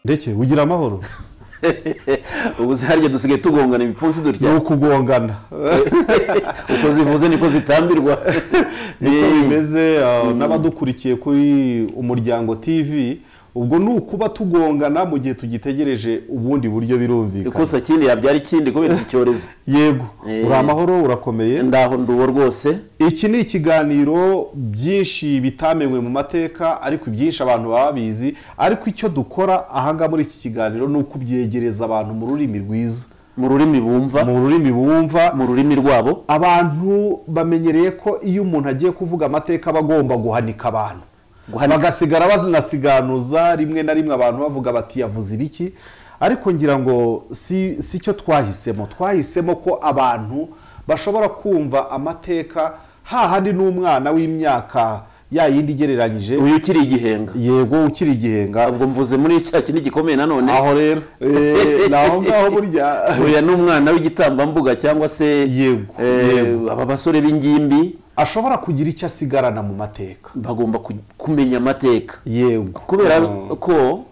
ndetse ugira amahoro ubu se harya dusigaye tugongana ibipfunsi ni dutya ukugongana uko zivuze niko zitambirwa niko Eh, bimeze ah, n'abadukurikiye kuri umuryango tv ubwo ni ukuba tugongana mu gihe tugitegereje ubundi buryo birumvikana ikosa kindi yabyara ikindi kubera iki cyorezo yego Eh. uri amahoro urakomeye ndaho nduwo rwose iki ni ikiganiro byinshi bitamenywe mu mateka ariko ibyinshi abantu baba babizi ariko icyo dukora ahangaha muri iki kiganiro ni ukubyegereza abantu mu rurimi rwiza mu rurimi bumva mu rurimi bumva mu rurimi rwabo abantu bamenyereye ko iyo umuntu agiye kuvuga amateka aba agomba guhanika abantu Guhanika. bagasigara banasiganuza rimwe na rimwe abantu bavuga bati yavuze ibiki ariko ngira ngo si si cyo twahisemo twahisemo ko abantu bashobora kumva amateka hahandi n'umwana w'imyaka ya yindi igereranyije uyu ukiri igihenga yego ukiri igihenga ubwo mvuze muri cya kindi gikomeye nanone aho rero eh, ni aho ngaho burya uyu ni umwana w'igitambambuga cyangwa se Yego, eh, yego. aba basore b'ingimbi ashobora kugira icyo asigarana mu mateka bagomba ku- kumenya amateka yego kubera Mm. ko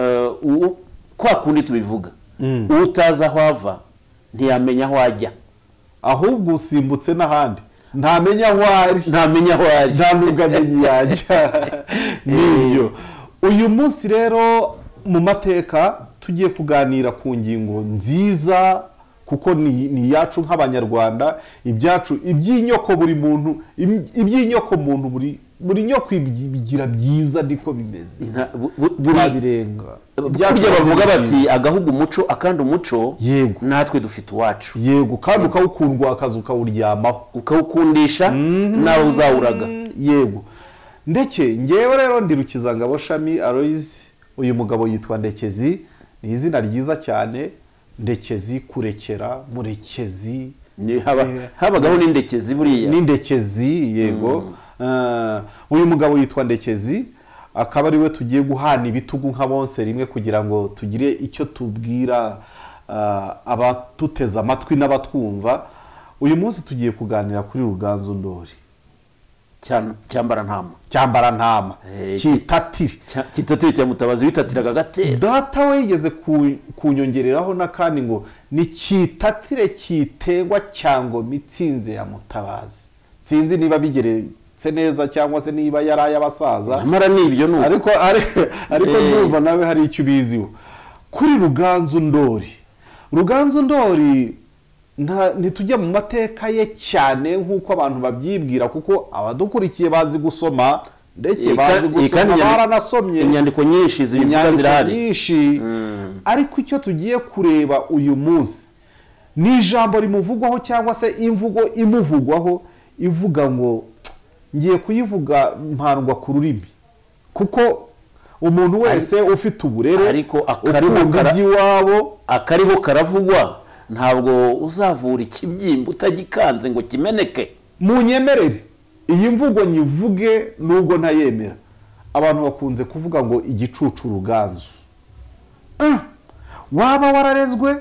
eh, u- kwa kundi tubivuga Mm. uwo utazi aho ava ntiyamenya aho ajya ahubwo usimbutse n'ahandi ntamenya aho ari ntamenya aho ajya nta nubwo amenye yajya n'ibyo uyu munsi rero mu mateka tugiye kuganira ku ngingo nziza kuko ni ni iyacu nk'abanyarwanda ibyacu iby'inyoko buri muntu im- iby'inyoko muntu buri buri nyoko ibi- ibigira byiza niko bimeze Nta- bu- bu- buri- ntabirenga burya bavuga bati agahugu umuco akandi umuco Yego. natwe dufite iwacu yego kandi ukawukundwa akazi ukawuryamaho ukawukundisha nawe uzawuraga yego ndeke ngewe rero ndi rukizangabo shami aroyizi uyu mugabo yitwa ndekezi ni izina ryiza cyane ndekezi kurekera murekezi Ni- haba- Eh, habagaho n'indekezi buriya ni ndekezi yego Eh, uyu mugabo yitwa ndekezi akaba ariwe tugiye guhana ibitugu nka bonse rimwe kugira ngo tugire icyo tubwira eh, abatuteze amatwi n'abatwumva uyu munsi tugiye kuganira kuri ruganzu ndori Cya- cyambara ntama cyambarantama Eh, kitatiri Cya- kitatira cya mutabazi witatiraga agatera data we yigeze ku- kunyongereraho n'akandi ngo ni kitatire kitegwa cyangwa mitsinze ya mutabazi sinzi niba bigeretse neza cyangwa se niba yari ay'abasaza nyamara ni ibyo ni uko. ariko ari- ariko Eh. ndumva nawe hari icyo ubiziho kuri ruganzu ndori ruganzu ndori nta- ntitujya mu mateka ye cyane nk'uko abantu babyibwira kuko abadukurikiye bazi gusoma ndetse Iyi ka- bazi iyi kandi gusoma inyandiko- baranasomye inyandiko nyinshi zibivuga inyandiko zirahari nyinshi ariko icyo tugiye kureba uyu munsi ni ijambo rimuvugwaho cyangwa se imvugo imuvugwaho ivuga ngo ngiye kuyivuga mpandwa ku rurimi kuko umuntu wese ufite uburere ariko akariho ukunda kara- iby'iwabo akariho karavugwa ntabwo uzavura ikibyimba utagikanze ngo kimeneke munyemerere iyi mvugo nyivuge nubwo ntayemera abantu bakunze kuvuga ngo igicucu ruganzu Mm. waba wararezwe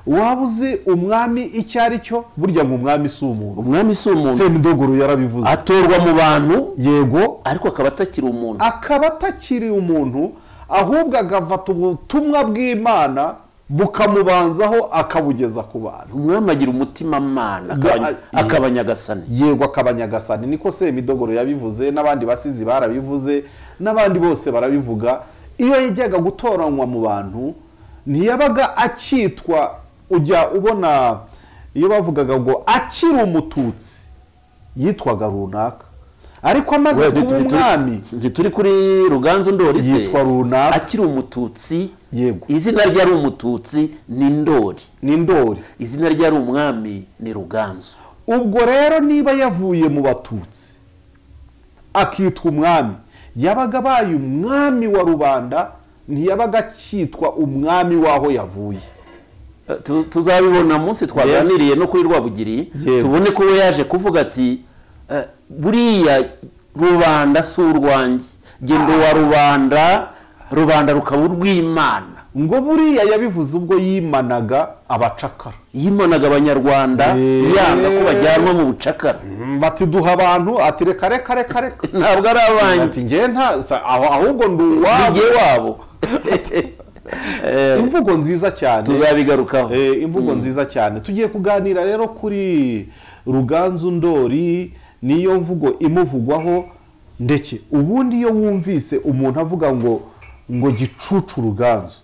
waba uzi umwami icyo ari cyo burya ngo umwami si umuntu umwami si umuntu semidogoro yarabivuze atorwa mu bantu yego ariko akaba atakiri umuntu akaba atakiri umuntu ahubwo agafata ubutumwa bw'imana bukamubanzaho akabugeza ku bantu umwami agira umutima mana Ga- akaba nyagasani yego akaba nyagasani niko semidogoro yabivuze n'abandi basizi barabivuze n'abandi bose barabivuga iyo yajyaga gutoranywa mu bantu ntiyabaga akitwa ujya ubona iyo bavugaga ngo akiri umututsi yitwaga runaka ariko amaze We, kuba ntituri- umwami ntituri kuri ruganzu ndori se? Yitwa runaka. akiri umututsi Yego. izina rye ari umututsi ni ndori ni ndori izina rye ari umwami ni ruganzu ubwo rero niba yavuye mu batutsi akitwa umwami yabaga abaye umwami wa rubanda ntiyabaga akitwa umwami w'aho yavuye Eh, tu- tuzabibona munsi twaganiriye no kuri rwabugiri Yego. tubone ko we yaje kuvuga ati eh, buriya rubanda si urwanjye genda wa rubanda rubanda rukaba urw'imana ngo buriya yabivuze ubwo yimanaga abacakara yimanaga abanyarwanda Eh. yanga ko bajyanwa mu bucakara bati duha abantu ati reka reka reka reka ntabwo ari abanjye ati ngewe nta sa- aho- ahubwo ndi uwabo nijye wabo Eh, imvugo nziza cyane tuzabigarukaho Eh, imvugo nziza cyane tugiye kuganira rero kuri ruganzu ndori niyo mvugo imuvugwaho ndetse ubundi iyo wumvise umuntu avuga ngo ngo gicucu ruganzu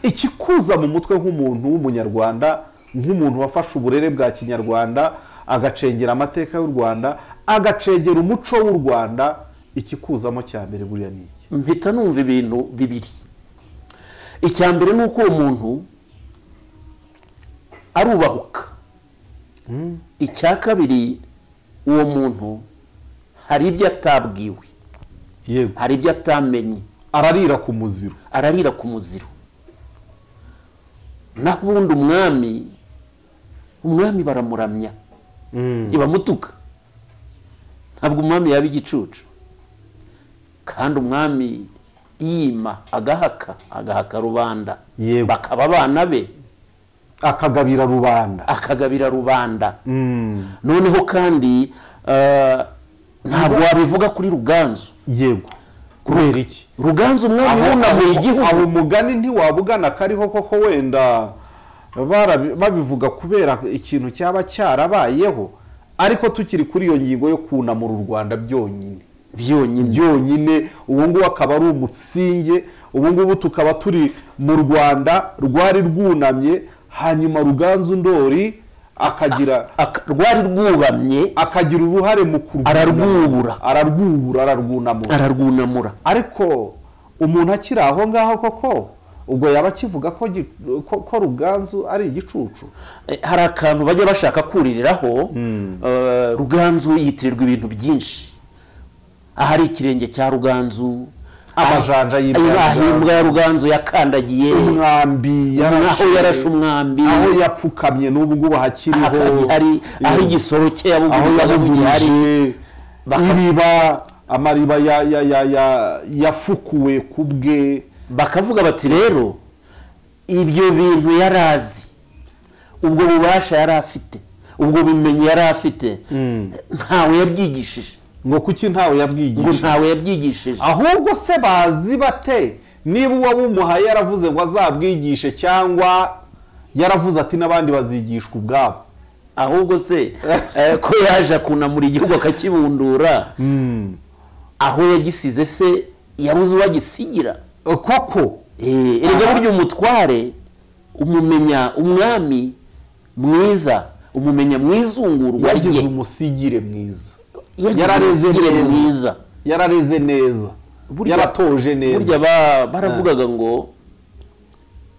ikikuza mu mutwe nk'umuntu w'umunyarwanda nk'umuntu wafashe uburere bwa kinyarwanda agacengera amateka y'u rwanda agacengera umuco w'u rwanda ikikuzamo cya mbere buriya ni iki mpita numva ibintu bibiri icya mbere ni uko uwo muntu arubahuka icya kabiri uwo muntu hari ibyo atabwiwe yego hari ibyo atamenye ararira ku muziro ararira ku muziro naho ubundi umwami umwami baramuramya ibamutuka ntabwo umwami yaba igicucu kandi umwami yima agahaka agahaka rubanda Yewe. bakaba abana be akagabira rubanda akagabira rubanda Mm. noneho kandi eh, ntabwo wabivuga kuri ruganzu yego kubera iki ruganzu umwami wunamuye igihugu aho umugani ntiwabugana kariho koko wenda barabi- babivuga kubera ikintu cyaba cyarabayeho ariko tukiri kuri iyo ngingo yo kunamura u rwanda byonyine byonyine byonyine ubu ngubu akaba ari umutsinge ubu ngubu tukaba turi mu rwanda rwari rwunamye hanyuma ruganzu ndori akagira Aka- rwari rwubamye akagira uruhare mu kurwunamura. Ararwubura. ararwubura ararwunamura ararwunamura ariko umuntu akiri aho ngaho koko ubwo yaba akivuga ko gi- ko- ko ruganzu ari igicucu Eh, hari akantu bajya bashaka kuririraho eh, ruganzu yitirirwa ibintu byinshi ahari ikirenge cya ruganzu Amajanja y'imbwa ya y'imbwa Ruganzu. imbwa ya ruganzu yakandagiye umwambi aho yarashe umwambi aho yapfukamye n'ubu ngubu hakiriho ahari- hari- aho Iyo- igisoro cye aho yabugurije yabugurije Baka- iriba amariba ya- ya- ya- ya- yafukuwe ku bwe bakavuga bati rero ibyo bintu yari azi ubwo bubasha yari afite ubwo bumenyi yari afite ntawe yabyigishije ngo kuki ntawe ngo yabwigishije ntawe yabyigishije ahubwo se bazi bate niba uwabumuhaye yaravuze ngo azabwigishe cyangwa yaravuze ati n'abandi bazigishwa ubwabo ahubwo se eh, ko yaje kunamura igihugu akakibundura aho yagisize se yabuze uwagisigira Eh, koko Eh, erega burya umutware umumenya umwami mwiza umumenya mwizungurwa yagize rye umusigire mwiza Yagize yarareze umusugire neza. mwiza yarareze neza Burya- yaratoje neza burya ba- baravugaga ngo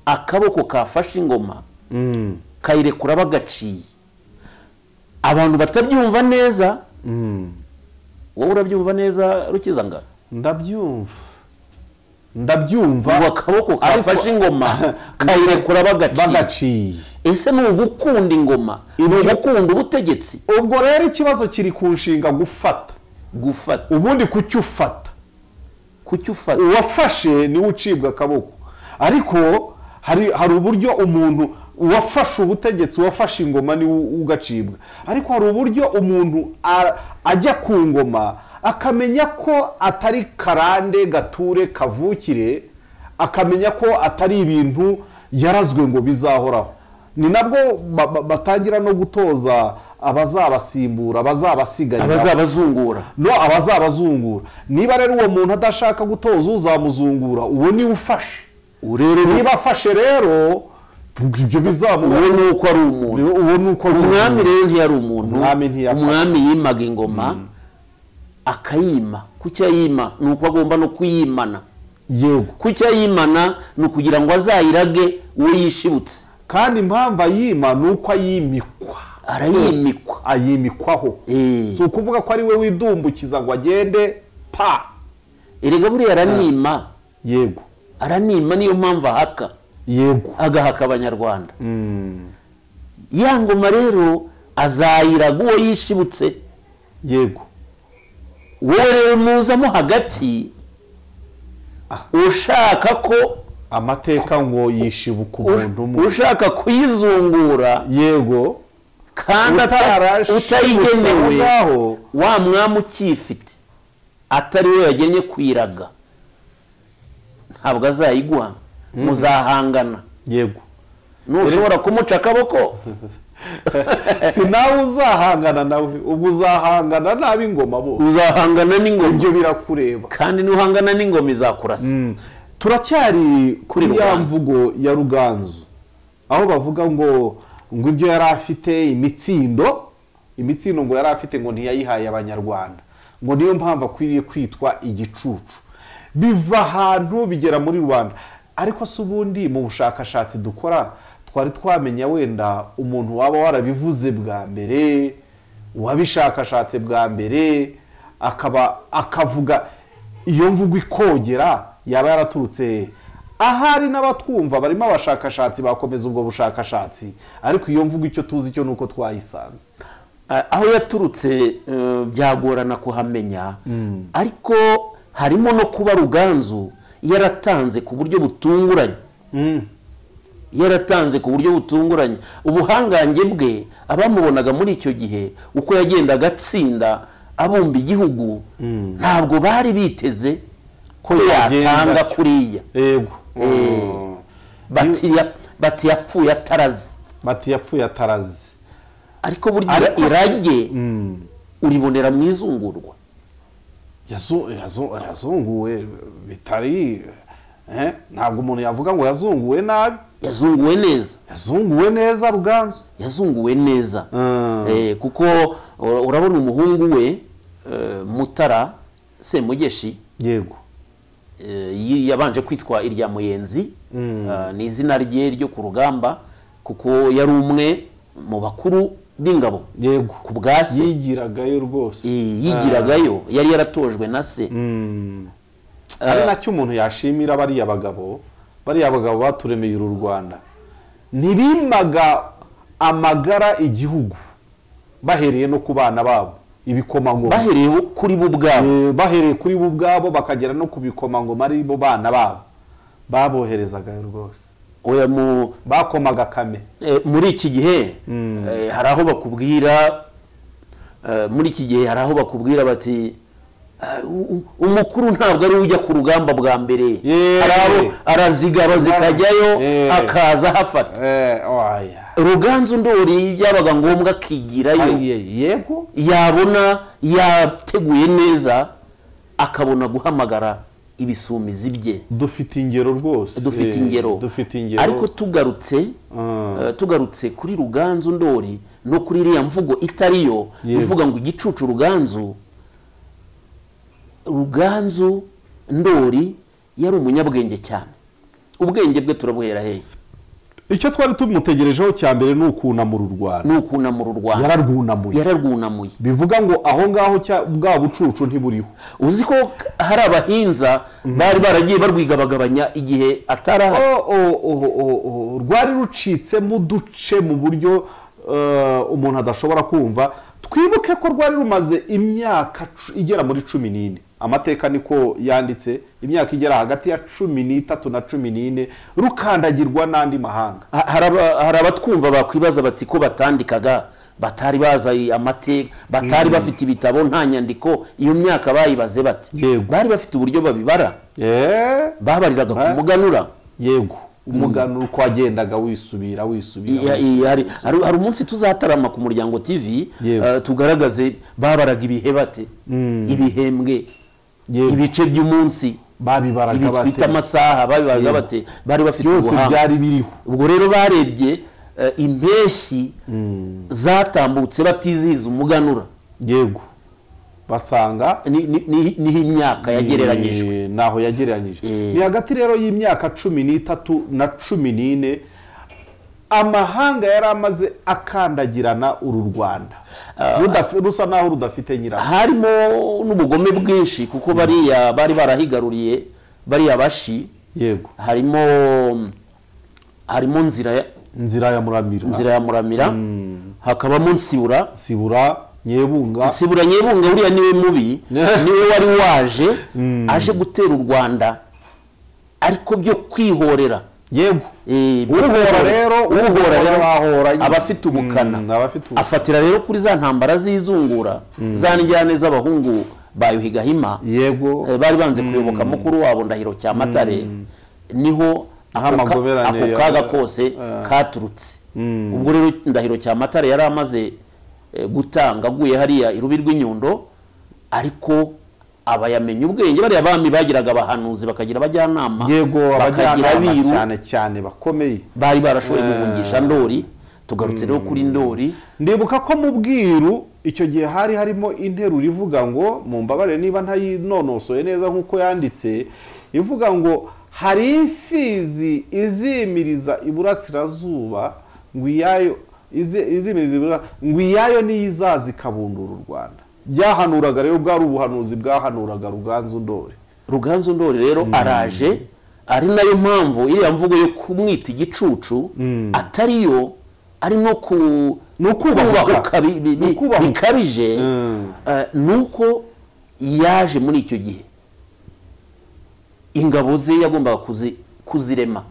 akaboko kafashe ingoma Mm, kayirekura bagaciye abantu batabyumva neza mm. wowe urabyumva neza rukizangana ndabyumva ndabyumva ubu akaboko Ariko- kafashe ingoma kayirekura bagaciye bagaciye ese ni ugukunda ingoma ni ugukunda ubutegetsi ubwo rero ikibazo kiri ku nshinga gufata gufata ubundi kuki ufata kuki ufata uwafashe niwe ucibwa akaboko ariko hari hari uburyo umuntu uwafashe ubutegetsi uwafashe ingoma niwe u- ugacibwa ariko hari uburyo umuntu a- ajya ku ngoma akamenya ko atari karande gature kavukire akamenya ko atari ibintu yarazwe ngo bizahoraho ni nabwo ba- ba- batangira no gutoza abazabasimbura abazabasigarira abazabazungura no abazabazungura niba rero uwo muntu adashaka gutoza uzamuzungura uwo niwe ufashe ubu rero niba afashe rero ibyo uwo bizamuha ni uko ari umuntu uwo ni uko ari umwami umuntu. rero ntiyari umuntu Umwami ntiyafata. umwami yimaga ingoma akayima kuki ayima ni uko agomba no kuyimana yego kuki ayimana ni ukugira ngo azayirage uwo yishibutse kandi impamvu ayima ni uko ayimikwa arayimikwa ayimikwaho Eh. si ukuvuga ko ari we widumbukiza ngo agende pa erega buriya aranima yego aranima niyo mpamvu ahaka yego agahaka abanyarwanda Mm, ya ngoma rero azayiraga uwo yishibutse yego wowe rero muzamo hagati ushaka ko amateka ngo yishibuka umuntu umwe ushaka kuyizungura yego kandi ata- Utarashibutse aho utayigenewe ngaho. wa mwami ukiyifite atari we yagennye kuyiraga ntabwo azayiguha muzahangana yego ntushobora kumuca akaboko si nawe uzahangana nawe ubwo uzahangana n'ab'ingoma bo uzahangana n'ingoma ibyo birakureba kandi nuhangana n'ingoma izakurasa Mm. turacyari kuri ya Ruganzu. mvugo ya ruganzu aho bavuga ngo ngo ibyo yari afite imitsindo imitsindo ngo yari afite ngo ntiyayihaye abanyarwanda ngo niyo mpamvu akwiriye kwitwa igicucu biva ahantu bigera muri rubanda ariko si ubundi mu bushakashatsi dukora twari twamenya wenda umuntu waba warabivuze bwa mbere uwabishakashatse bwa mbere akaba akavuga iyo mvugo ikogera yaba yaraturutse ahari n'abatwumva barimo abashakashatsi bakomeza ubwo bushakashatsi ariko iyo mvugo icyo tuzi cyo ni uko twayisanze A- aho yaturutse eh, byagorana kuhamenya ariko harimo no kuba ruganzu yaratanze ku buryo butunguranye yaratanze ku buryo butunguranye ubuhangange bwe abamubonaga muri icyo gihe uko yagendaga atsinda abumba igihugu ntabwo bari biteze ko yagenda yatanga atyo. kuriya yego Eh, bati ya- bati yapfuye atarazi mati yapfuye atarazi ariko burya Ariko si- irage uribonera mu izungurwa Yazu- yazu- yazunguwe bitari eh, ntabwo umuntu yavuga ngo yazunguwe nabi yazunguwe neza yazunguwe neza ruganzu yazunguwe neza Mm. Eh, kuko ura- urabona umuhungu we eh, mutara semugeshi yego eh, yi- yabanje kwitwa irya muyenzi Ah, ni izina rye ryo ku rugamba kuko yari umwe mu bakuru b'ingabo yego ku bwa se yigiragayo rwose Eh, yigiragayo yari yaratojwe na se ari nacyo umuntu yashimira bariya bagabo bariya bagabo baturemeye uru rwanda ntibimaga amagara igihugu bahereye no ku bana babo ibikomangoma bahereye kuri bo ubwabo Eh, bahereye kuri bo ubwabo bakagera no ku bikomangoma ari bo bana babo baboherezaga rwose oya mu bakomaga kame Eh, muri iki gihe eh, hari aho bakubwira eh, muri iki gihe hari aho bakubwira bati "Ah, u- u- umukuru ntabwo ari we ujya ku rugamba bwa mbere Yeee. hari abo arazigaba zikajyayo Yeee. akaza ahafata Eh, oya. ruganzu ndori byabaga ngombwa akigirayo Aye, yego yabona yateguye neza akabona guhamagara ibisumizi bye dufite ingero rwose dufite Eh, ingero dufite ingero ariko tugarutse Mm. eh, tugarutse kuri ruganzu ndori no kuri iriya mvugo itari yo Yego. ivuga ngo igicucu ruganzu ruganzu ndori yari umunyabwenge cyane ubwenge bwe turabuhera hehe icyo twari tumutegerejeho cya mbere ni ukunamura u rwanda ni ukunamura u rwanda yararwunamuye yararwunamuye bivuga ngo aho ngaho cya- bwa bucucu ntiburiho uzi ko hari abahinza bari baragiye barwigabagabanya igihe atarahari O- o- o- o- o- rwari rucitsemo uduce mu buryo eh, umuntu adashobora kumva twibuke ko rwari rumaze imyaka cu- igera muri cumi n'ine amateka niko yanditse imyaka igera hagati ya cumi n'itatu na cumi n'ine rukandagirwa n'andi mahanga Ha- hari aba- hari abatwumva bakwibaza bati ko batandikaga batari bazi amateka batari bafite ibitabo nta nyandiko iyo myaka bayibaze bati Yego. bari bafite uburyo babibara Eh, babariraga Eh. ku muganura yego umuganura uko wagendaga wisubira wisubira Iya- wisubira. iya, hari hari- hari umunsi tuzatarama ku muryango tv Yego. eh, tugaragaze babaraga ibihe bate ibihembwe Yego. ibice by'umunsi babibaraga ibi twita bate amasaha babibaza Yego. bate bari bafite byose ubuhanga byari biriho ubwo rero barebye eh, impeshyi zatambutse batizihiza umuganura yego basanga Ni- ni- ni- niho imyaka yagereranyijwe Eh, naho yagereranyije Eh. ni hagati rero y'imyaka cumi n'itatu na cumi n'ine amahanga yari amaze akandagirana uru rwanda Rudafi- rusa naho rudafite nyiraho harimo n'ubugome bwinshi kuko bariya bari barahigaruriye bariya bashi yego harimo harimo nzira ya- inzira ya muramira nzira ya muramira hakabamo nsibura sibura nyebunga nsibura nyebunga buriya niwe mubi niwe wari waje aje gutera u rwanda ariko byo kwihorera yego Eh, byo uhora kwihorera. rero uhora rero ahora aba afite ubukana abafite ubukana afatira rero kuri za ntambara z'izungura za njyane z'abahungu ba Yuhi hima yego bari banze kuyoboka mukuru wabo ndahiro cyamatare niho ako ka- Nk'amagoberane ako ya- kaga kose Ah. katurutse Mm. ubwo rero indahiro cya matara yari amaze eh, gutanga aguye hariya irubi rw'inyundo ariko abayamenya ubwenge bariya bami bagiraga abahanuzi bakagira abajyanama yego bakagira abiru abajyanama cyane cyane bakomeye bari barashoboye Eh. guhungisha ndori tugarutse rero kuri ndori ndibuka ko mu bwiru icyo gihe hari harimo interuro ivuga ngo mumbabarire niba ntayinonosoye neza nk'uko yanditse ivuga ngo hari imfizi izimiriza iburasirazuba ngo iyayo izi- izimiriza ibura- ngo iyayo niyo izaza ikabundura u rwanda byahanuraga rero bwari ubuhanuzi bwahanuraga ruganzu ndori ruganzu ndori rero araje ari nayo mpamvu iriya mvugo yo kumwita igicucu atari yo ari no ku Ni ukubahuka. kubahuka bi- bi- Ni ukubahuka. bikabije Mm. eh, nuko yaje muri icyo gihe ingabo ze yagombaga kuzi- kuzirema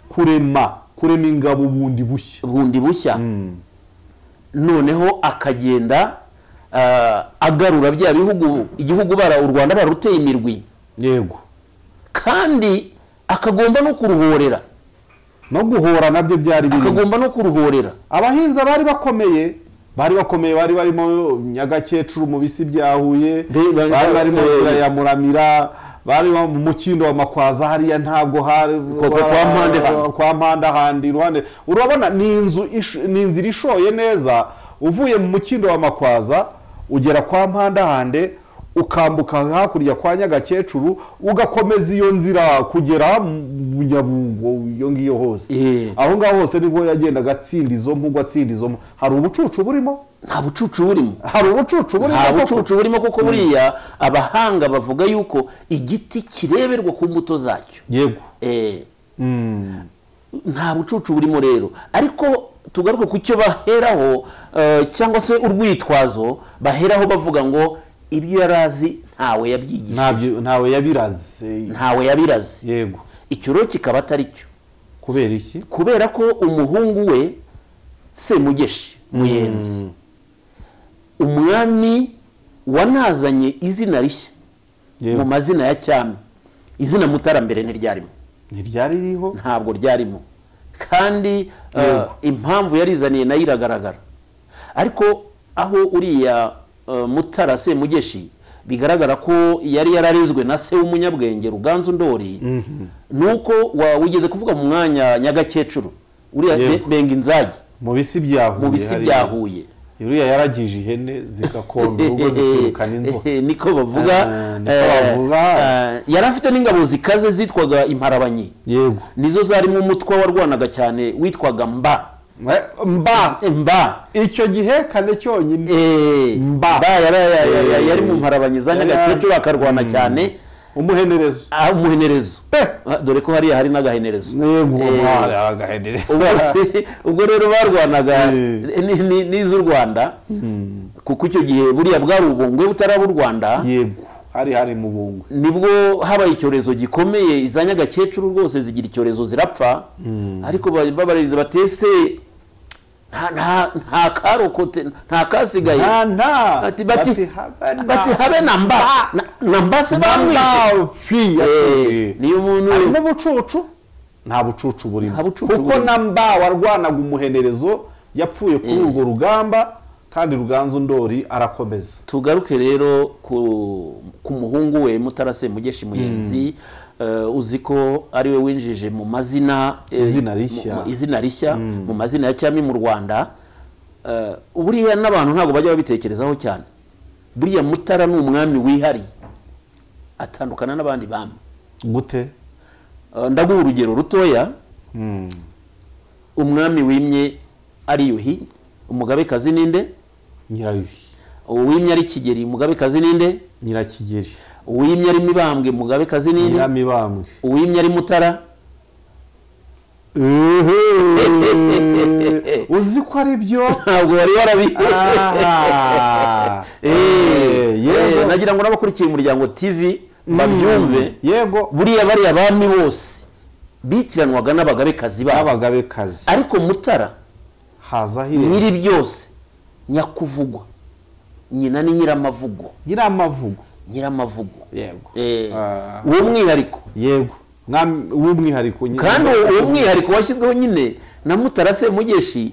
kurema kurema ingabo bundi bushya bundi bushya noneho akagenda eh, agarura bya bihugu igihugu bara u rwanda baruteye imirwi yego kandi akagomba no kuruhorera no guhora nabyo byari birimo akagomba no kuruhorera abahinzi bari bakomeye bari bakomeye bari barimo nyagakecuru mu bisi bya huye Be- bari bari- bari mu eh, nzira ya muramira bari mu mukindo wa makwaza hariya ntabwo hari Kwa- kwa- kwa mpande handi. kwa mpande handi iruhande urabona ni inzu ish- ni inzira ishoye neza uvuye mu mukindo wa makwaza ugera kwa mpande hande ukambuka hakurya kwa nyagakecuru ugakomeza iyo nzira kugera mu nyabungo iyo ngiyo hose Eh. aho ngaho hose nibwo yagendaga atsinda izo mpugu atsinda izo mpu- hari ubucucu burimo nta bucucu burimo hari ubucucu burimo nta koko. bucucu burimo kuko buriya abahanga bavuga yuko igiti kireberwa ku mbuto zacyo yego Eh, Mm. nta bucucu burimo rero ariko tugaruke ku cyo baheraho eh, cyangwa se urwitwazo baheraho bavuga ngo ibyo yari azi ntawe yabyigishije Ntabyo- ntawe yabiraze ntawe yabiraze yego icyo rero kikaba atari cyo kubera iki kubera ko umuhungu we semugeshi muyenzi umwami wanazanye izina rishya mu yego mazina ya cyami izina mutarambere ntiryarimo ntiryari ririho ntabwo ryarimo kandi eh, Yego. impamvu yarizaniye nayo iragaragara ariko aho uriya eh, mutara semugeshi bigaragara ko yari yararezwe na se w'umunyabwenge ruganzu ndori nuko wa- wigeze kuvuga mu mwanya nyagakecuru uriya Yego. Be- benga inzagi mu bisi bya huye mu bisi hariya. bya huye uriya yaragije ihene zikakonda urugo zikirukana inzoka niko bavuga Ah, niko eh, bavuga. eh, yari afite n'ingabo zikaze zitwaga imparabanyi yego nizo zarimo umutwe warwanaga cyane witwaga mba Eh, mba mba icyo gihe kane cyonyine Eh, Mba. mba yari- yari yari- Eh. yari mu mparabanyi za Yari- nyagakecuru akarwana cyane umuhenerezo ah, umuhenerezo Eh. Ah, dore ko hariya hari n'agahenerezo yego Eh, hari agahenerezo ubwo- ubwo rero barwanaga Eh. ni- ni- n'iz'u rwanda kuko icyo gihe buriya bwari ubungwe butaraba u rwanda yego hari hari mu bungwe nibwo habaye icyorezo gikomeye iza nyagakecuru rwose zigira icyorezo zirapfa ariko ba- babaririza batese nta- nta- nta karokote nta kasigaye nta nta bati bati habe na- bati habe na mba Na- na mba se bamwishe nta fi Eh, niyo harimo umuntu ubucucu nta bucucu burimo Nta bucucu kuko burimo. na mba warwanaga umuhenerezo yapfuye kuri urwo rugamba kandi ruganzu ndori arakomeza tugaruke rero ku ku muhungu we mutara semugeshi muyenzi eh, uzi ko ari we winjije mu mazina eh, Izina rishya. mu- mu- izina rishya mu mazina ya cyami mu rwanda eh, buriya n'abantu ntabwo bajya babitekerezaho cyane buriya mutara ni umwami wihariye atandukana n'abandi bami gute Eh, ndaguha urugero rutoya umwami wimye ari yuhi umugabekazi ninde nyirayuhi uwimye ari kigeri umugabekazi ninde nyirakigeri uwimye ari mibambwe umugabekazi ninde nyiramibambwe uwimye ari mutara Ehe. uzi ko ari byo ntabwo wari warabi Aha. Eh, Eh, yego. eh, nagira ngo n'abakurikiye umuryango tv babyumve yego buriya bariya bami bose bitiranwaga n'abagabekazi babo n'abagabekazi ariko mutara hazaho irembo nyiri byose nyakuvugwa nyina ni nyiramavugo nyiramavugo nyiramavugo yego Eh, Ah. uwo mwihariko yego w'umwihariko nyine kandi uwo mwihariko washyizweho nyine na mutara semugeshi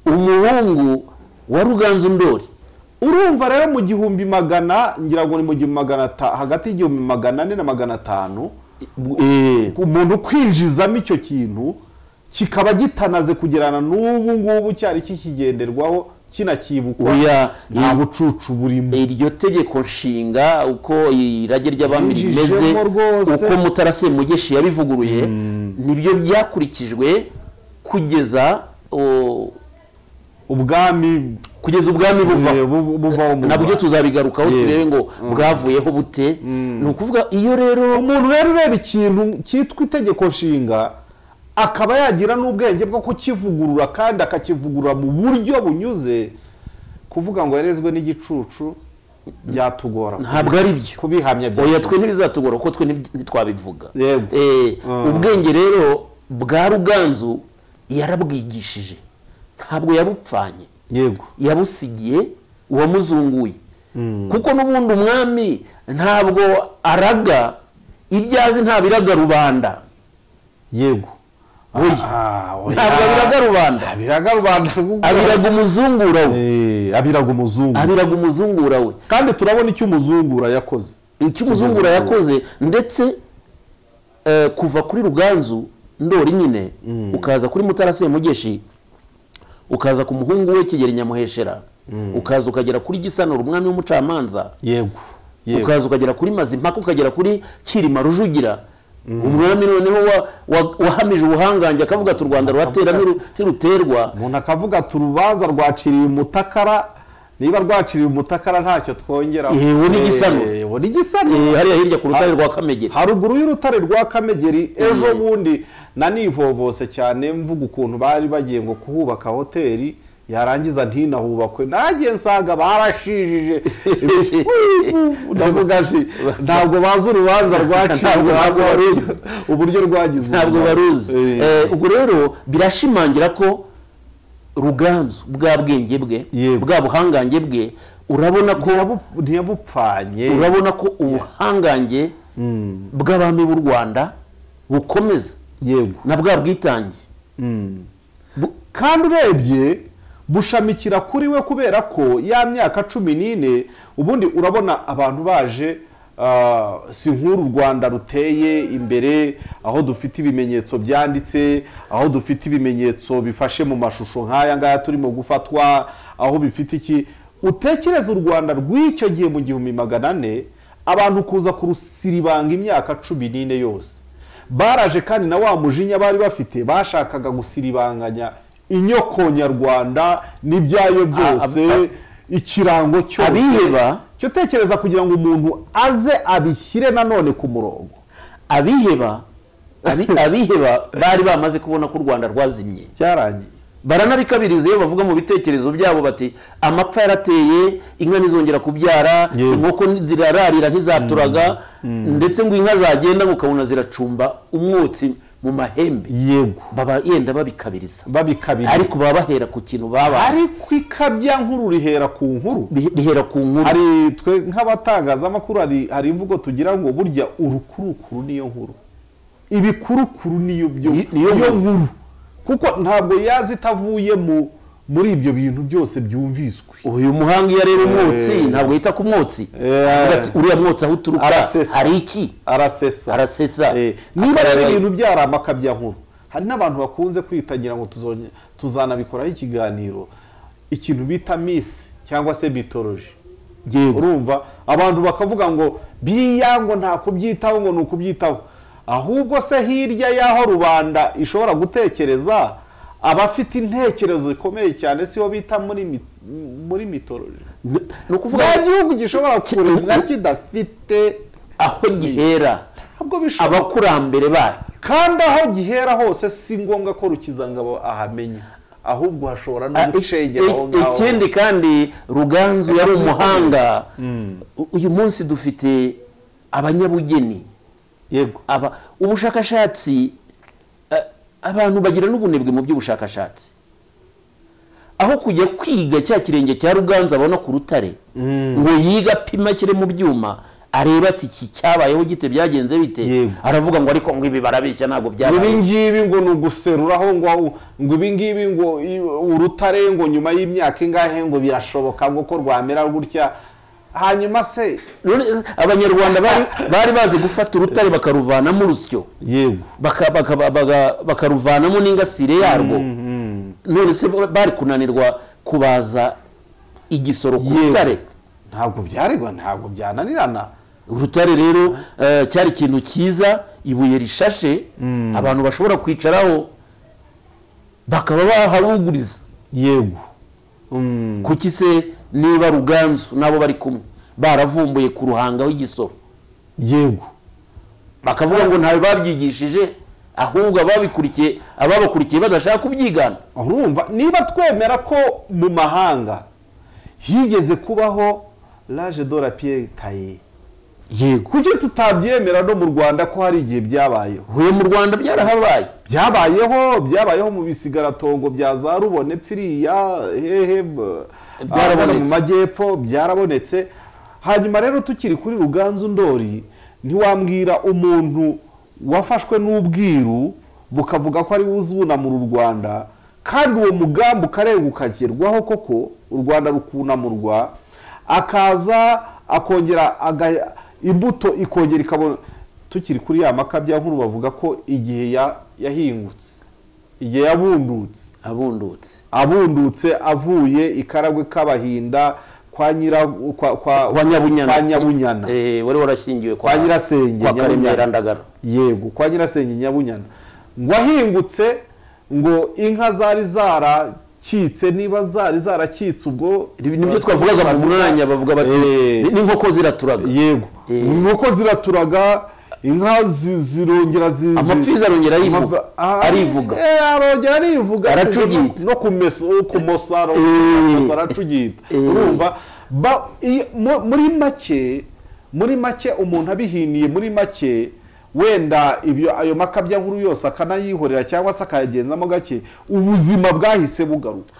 umuhungu wa ruganzu ndori urumva rero mu gihumbi magana ngira ngo ni mu gihumbi magana ata- hagati y'igihumbi magana ane na magana atanu umuntu kwinjizamo icyo kintu kikaba gitanaze kugerana n'ubu ngubu cyari kikigenderwaho kinakibukwa Oya, nta i- bucucu burimo iryo tegeko nshinga uko irage ry'abami Yinjijemo rimeze rwose. uko mutara semugeshi yabivuguruye nibyo byakurikijwe kugeza o, ubwami kugeza ubwami buva eh, bu- buvaho mu nabwo Rwanda. tuzabigarukaho Yewe. turebe ngo bwavuyeho bute ni ukuvuga iyo rero umuntu rero ureba ikintu cyitwa itegeko nshinga akaba yagira n'ubwenge bwo kukivugurura kandi akakivugurura mu buryo bunyuze kuvuga ngo yarezwe n'igicucu byatugora ntabwo ari byo kubihamya oya byatugora twe ntibizatugora kuko twe ntib- ntitwabivuga Yego. Eh, Mm. ubwenge rero bwa ruganzu yarabwigishije ntabwo yabupfanye yego yabusigiye uwamuzunguye kuko n'ubundi umwami ntabwo araga ibyo azi ntabiraga rubanda yego Oya. Ah, oya. ntabwo abiraga rubanda abiraga rubanda rw'u- abiraga umuzungura we Eh, abiraga umuzungu abiraga umuzungura we kandi turabona icyo umuzungura yakoze icyo umuzungura yakoze ndetse eh, kuva kuri ruganzu ndori nyine ukaza kuri mutara semugeshi ukaza ku muhungu we kigeli nyamuheshera ukaza ukagera kuri gisanura umwami w'umucamanza yego yego ukaza ukagera kuri mazimpaka ukagera kuri kirima rujugira umwami noneho wa- wa- wahamije ubuhangange akavuga ati u rwanda ruratera ntiru- ntiruterwa umuntu akavuga ati urubanza rwaciriye umutakara niba rwaciriye umutakara ntacyo twongera Eh, we n'igisano. Eh, hariya hirya ku rutare rwa kamegeri haruguru y'urutare rwa kamegeri ejo bundi nanivovose cyane mvuga ukuntu bari bagiye ngo kuhubaka hoteli yarangiza ntinahubakwe nanjye nsanga barashijije ndavuga nti ntabwo bazi urubanza rwacirwa Ntabwo- ntabwo baruzi. uburyo rwagize ntabwo umumaro. baruzi Eh, Eh, ubwo rero birashimangira ko ruganzu bwa bwenge bwe Yego. bwa buhangange bwe urabona ko ntiyabu- ntiyabupfanye urabona ko ubuhangange bw'abami b'u rwanda bukomeza yego na bwa bwitange Bu- kandi urebye bushamikira kuri we kubera ko ya myaka cumi n'ine ubundi urabona abantu baje ah, si nk'uru rwanda ruteye imbere aho dufite ibimenyetso byanditse aho dufite ibimenyetso bifashe mu mashusho nk'aya ngaya turimo gufatwa aho bifite iki utekereza u rwanda rw'icyo gihe mu gihumbi magana ane abantu kuza kurusiribanga imyaka cumi n'ine yose baraje kandi na wa mujinya bari bafite bashakaga gusiribanganya inyoko nyarwanda n'ibyayo Ah, byose ikirango cyose Abiheba- cyo tekereza kugira ngo umuntu aze abishyire nanone ku murongo abiheba abi- abiheba bari bamaze kubona ko u rwanda rwazimye cyarangiye baranabikabiriza iyo bavuga mu bitekerezo byabo bati amapfa yarateye inka ntizongera kubyara Yewe. inkoko ni- zirararira ntizaturaga ndetse ngo inka zagenda ngo ukabona ziracumba umwotsi mu mahembe yego baba yenda babikabiriza babikabiriza ariko baba bahera ku kintu babaye ariko ikabya nkuru rihera ku nkuru Bi- bihera ku nkuru hari twe nk'abatangazamakuru hari hari imvugo tugira ngo burya urukurukuru niyo nkuru ibikurukuru niyo byo Ni- niyo nkuru. nkuru kuko ntabwo yaza itavuye mu muri ibyo bintu byose byumviswe uyu muhanga iyo areba umwotsi ntabwo yita ku mwotsi Eh. Avuga ati, uriya mwotsi aho uturuka Arasesa. hari iki arasesa arasesa Eh, niba ari Akarara- ibintu byari amakabya nkuru hari n'abantu bakunze kwitangira ngo tuzo- tuzanabikoraho ikiganiro ikintu bita misi cyangwa se mitoloji Yego. urumva abantu bakavuga ngo biriya ngo nta kubyitaho ngo ni ukubyitaho ahubwo se hirya y'aho rubanda ishobora gutekereza abafite intekerezo zikomeye cyane sibo bita muri mi- muri mitoloji N- ni ukuvuga nta ngo gihugu gishobora kuremwa kidafite aho gihera ntabwo bishobora abakurambere bayo kandi aho gihera hose si ngombwa ko rukizangabo ahamenya ahubwo hashobora no Ah, ik- gucengera aho ik- ngaho ikindi kandi ruganzu yari umuhanga U- uyu munsi dufite abanyabugeni yego aba ubushakashatsi eh, abantu bagira n'ubunebwe mu by'ubushakashatsi aho kujya kwiga cya kirenge cya ruganzu abona ku rutare ngo yiga apima ashyire mu byuma areba ati iki cyabayeho gite byagenze bite Yego. aravuga ngo ariko ngo ibi barabeshya ntabwo ngo ibi byabaye ngibi ngo ni uguseruraho ngo ngo ibi ngibi ngo i- urutare ngo nyuma y'imyaka ingahe ngo birashoboka ngo ko rwamera gutya hanyuma se None se abanyarwanda bari bari bazi gufata urutare bakaruvanamo urusyo yego baka- baka- baga- bakaruvanamo n'ingasire yarwo none se bari kunanirwa kubaza igisoro ku Yego. rutare ntabwo byaregwa ntabwo byananirana urutare rero eh, cyari ikintu cyiza ibuye rishashe abantu bashobora kwicaraho bakaba baharuguriza yego kuki se niba ruganzu nabo bari kumwe baravumbuye ku ruhangaho igisoro yego bakavuga ngo ntawe babyigishije ahubwo ababikurikiye ababakurikiye badashaka kubyigana urumva niba twemera ko mu mahanga higeze kubaho laje do la piye taye yego kuki tutabyemera no mu rwanda ko hari igihe byabayeho huye mu rwanda byarahabaye byabayeho byabayeho mu bisigaratongo bya za rubone pfiriya hehe b- Byarabonetse. ahagana mu majyepfo byarabonetse hanyuma rero tukiri kuri ruganzu ndori ntiwambwira umuntu wafashwe n'ubwiru bukavuga ko ari we uzunamura u rwanda kandi uwo mugambi ukareba ukagerwaho koko u rwanda rukunamurwa akaza akongera aga- imbuto ikongera ikabona tukiri kuri ya maka bya nkuru bavuga ko igihe ya- yahingutse igihe yabundutse abundutse abundutse avuye ikaragwe k'abahinda kwa nyira kwa kwa kwa nyabunyana kwa nyabunyana Eh, wari warashyingiwe kwa nyirasenge kwa Nyabunyana. karemera ndagara yego kwa nyirasenge nyabunyana ngo ahingutse ngo inka zari zarakitse niba zari zarakitse ubwo nibyo twavugaga mu mwanya bavuga bati Eh. "Ni- n'inkoko ziraturaga yego Eh. inkoko ziraturaga inka zi- zirongera zi- zi- Amapfizi arongera arivuga. Amapfa- ah, Arivuga. eh, arongera arivuga Aracugita. no kumesa kumosa Eh. kumosa aracugita Eh. urumva Ba- iyo- mu- muri make muri make umuntu abihiniye muri make wenda ibyo ayo makabya nkuru yose akanayihorera cyangwa se akayagenzamo gake ubuzima bwahise bugaruka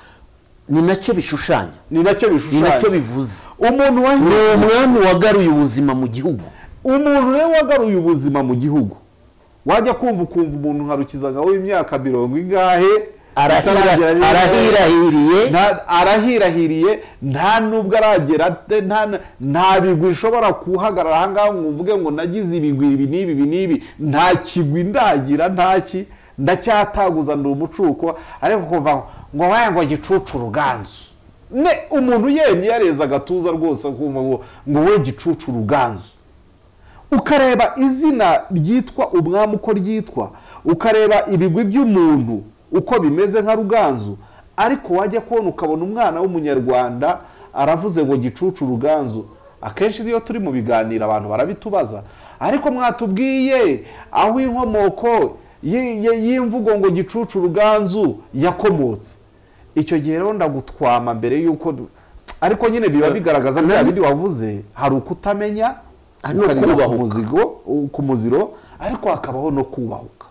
ni nacyo bishushanya ni nacyo ni nacyo bishushanya bivuze umuntu ni wahinduye umwami wagaruye ubuzima mu gihugu umuntu rero wagaruye ubuzima mu gihugu wajya kumva ukumva umuntu nka rukizangaho w'imyaka mirongo ingahe Arahira- ataragera neza. arahirahiriye Nta- arahirahiriye nta n'ubwo aragera te- nta na- nta bigwi ishobora kuhagarara ahangaha ngo uvuge ngo nagize ibigwi ibi n'ibi ibi n'ibi nta kigwi ndagira ntaki ndacyataguza ndi umucuko ariko kuva aho, ngo waya ngo gicucu ruganzu ne umuntu yemye yareza agatuza rwose akumva ngo ngo we gicucu ruganzu ukareba izina ryitwa umwami uko ryitwa ukareba ibigwi by'umuntu uko bimeze nka ruganzu ariko wajya kubona ukabona umwana w'umunyarwanda aravuze ngo gicucu ruganzu akenshi iyo turi mu biganiro abantu barabitubaza ariko mwatubwiye aho inkomoko y- y- y'imvugo ngo gicucu ruganzu yakomotse icyo gihe rero ndagutwama mbere y'uko du- ariko nyine biba bigaragaza bya bindi wavuze hari ukutamenya Hari no ukarira kubahuka. ku muzigo ku muziro ariko hakabaho no kubahuka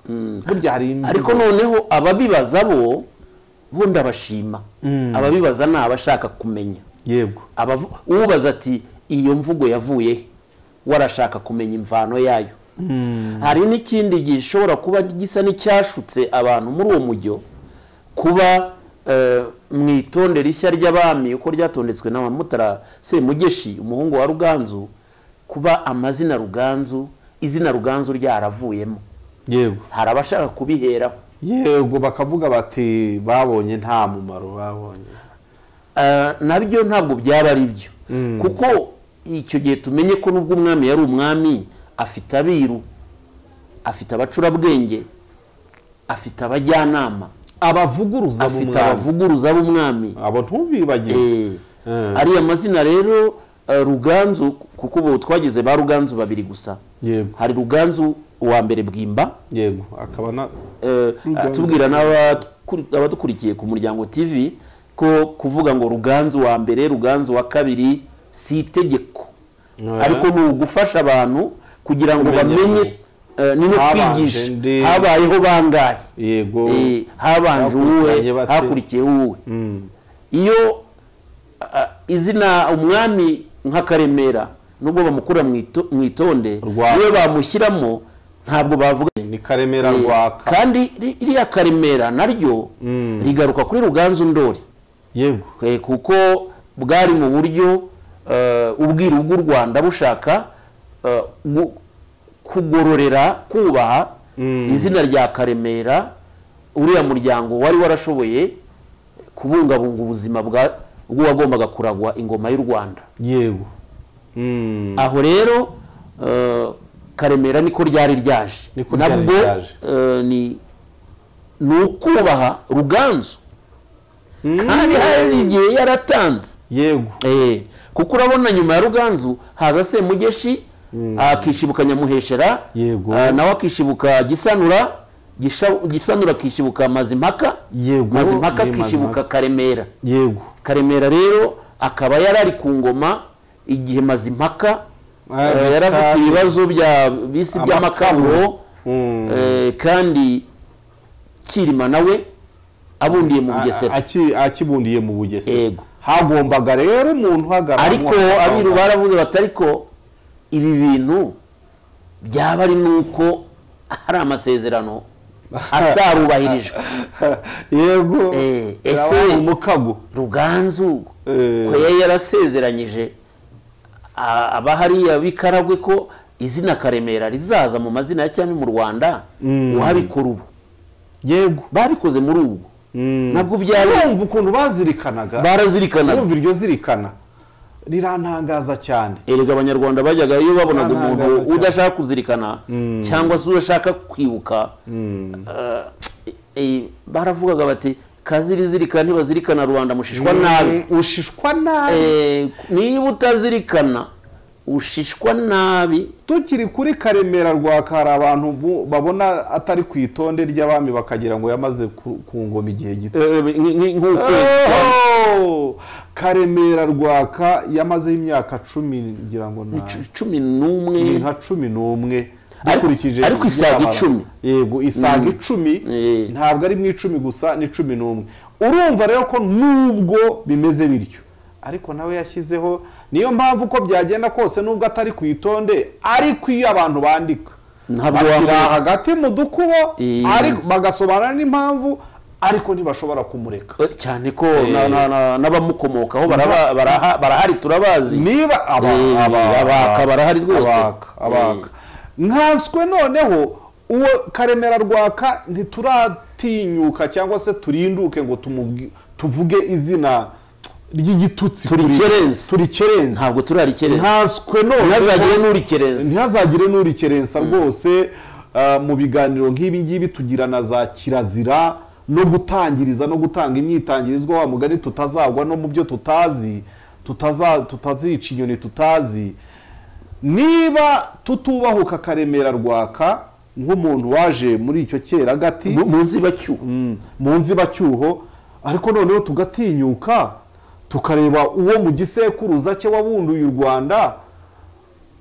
burya hari imvugo. ariko noneho ababibaza bo bo ndabashima ababibaza ni abashaka kumenya yego Abavu- ubaza ati iyo mvugo yavuye he?" warashaka kumenya imvano yayo hari n'ikindi gishobora kuba gisa n'icyashutse abantu muri uwo mujyo kuba eh, mu itonde rishya ry'abami uko ryatondetswe n'abamutara semugeshi umuhungu wa ruganzu kuba amazina ruganzu izina ruganzu ryaravuyemo yego hari abashaka kubiheraho yego bakavuga bati babonye nta mumaro babonye Ah, nabyo ntabwo byaba ari byo kuko icyo gihe tumenye ko nubwo umwami yari umwami afite abiru afite abacurabwenge afite abajyanama abavuguruza mu afite mwami. abavuguruza b'umwami abo ntubibagire Eh, Mm. ariya mazina rero eh, ruganzu kuko ubu twagize ba ruganzu babiri gusa yego hari ruganzu uwa mbere bwimba yego akaba na eh, atubwira n'abakuri- abadukurikiye ku muryango tv ko kuvuga ngo ruganzu wa mbere ruganzu wa kabiri si itegeko Eh. ariko ni ugufasha abantu kugira ngo Kumenya bamenye eh, ni no habanje kwigisha ndi- habayeho bangahe yego Eh, habanje Hakurikiranye uwuwe bate? hakurikiyeho uwuwe Mm. iyo ah, izina umwami nka karemera nubwo bamukura mu ito- mu itonde Rwa- iyo bamushyiramo ntabwo bavuga ni karemera rwaka kandi ri- iriya karemera naryo Mm. rigaruka kuri ruganzu ndori yego Eh, kuko bwari mu buryo eh, ubwiru bw'u rwanda bushaka eh, gu- kugororera kubaha Mm. izina rya karemera uriya muryango wari warashoboye kubungabunga ubuzima bwa- bw'uwagombaga kuragwa ingoma y'u rwanda yego Mm. aho rero eh, karemera niko ryari ryaje Niko ryari ryaje. eh, ni ni ukubaha ruganzu kandi hari igihe yaratanze yego Eh, kuko urabona nyuma ya ruganzu haza semugeshi akishibuka nyamuheshera Yego. ah, nawe akishibuka gisanura Gisha- gisanura akishibuka mazimpaka Yego, mazimpaka ni akishibuka Mazimpaka. karemera yego karemera rero akaba yari ari ku ngoma igihe mazimpaka Ah, eh, yari afite Makambwe. ibibazo bya bisi by'amakaburo Mm. eh, kandi kirima nawe abundiye mu bugesera A- aki- akibundiye mu bugesera Yego. hagombaga rero umuntu uhagarara ariko abiru baravuze bati ariko ibi bintu byaba ari nuko hari amasezerano atarubahirijwe yego Eh, ese- ese umukago ruganzu Eh. ko yari yarasezeranyije a- abahariya bikaragwe ko izina karemera rizaza mu mazina ya cyami mu rwanda Mm. uwabikora ubu yego babikoze muri ubu nabwo byari urumva ukuntu bazirikanaga barazirikanaga urumva iryo zirikana rirantangaza cyane erega abanyarwanda bajyaga iyo babonaga Nta umuntu ntangaro cyane. udashaka kuzirikana cyangwa se udashaka kwibuka eh, eh, baravugaga bati kazirizirikana ntibazirikana rubanda mushishwa nabi Mm, ushishwa nabi Eh, niba utazirikana ushishwa nabi tukiri kuri karemera rwaka hari abantu bu- babona atari ku itonde ry'abami bakagira ngo yamaze ku ku ngoma igihe gito eh, nk- nk- nk'ukwezi kwa- Oh! karemera rwaka yamazeho imyaka cumi ngira ngo nta- cu- cumi ni n'umwe nka cumi n'umwe Ariko- dukurikije ariko isaga ibyabaye. icumi. yego isaga icumi Eh. ntabwo ari mu icumi gusa ni cumi n'umwe urumva rero ko nubwo bimeze bityo ariko nawe yashyizeho niyo mpamvu uko byagenda kose nubwo atari ku itonde ariko iyo abantu bandika Ntabwo bashyira wamenya. hagati mu dukubo Eh. ariko bagasobanura n'impamvu ariko ntibashobora kumureka Eh, cyane ko Eh. na- na- na- n'abamukomokaho baraba- baraha- barahari turabazi niba aba- Eh, aba- abaka barahari rwose. abaka abaka nkanswe noneho uwo karemera rwaka ntituratinyuka cyangwa se turinduke ngo tumugi- tuvuge izina ry'igitutsi kuri- Turikerensa. turikerensa ntabwo turarikerensa nkanswe ntihazagire n'urikerensa ntihazagire n'urikerensa rwose ah, mu biganiro nk'ibi ngibi tugira na za kirazira no gutangiriza no gutanga imyitangirizwa wa mugani tutazagwa no mu byo tutazi tutaza tutazica inyoni tutazi niba tutubahuka karemera rwaka nk'umuntu waje muri icyo cyeragati Mu- munsi bacyuho Mm, mu nzibacyuho ariko noneho tugatinyuka tukareba uwo mu gisekuruza cye wabunduye u rwanda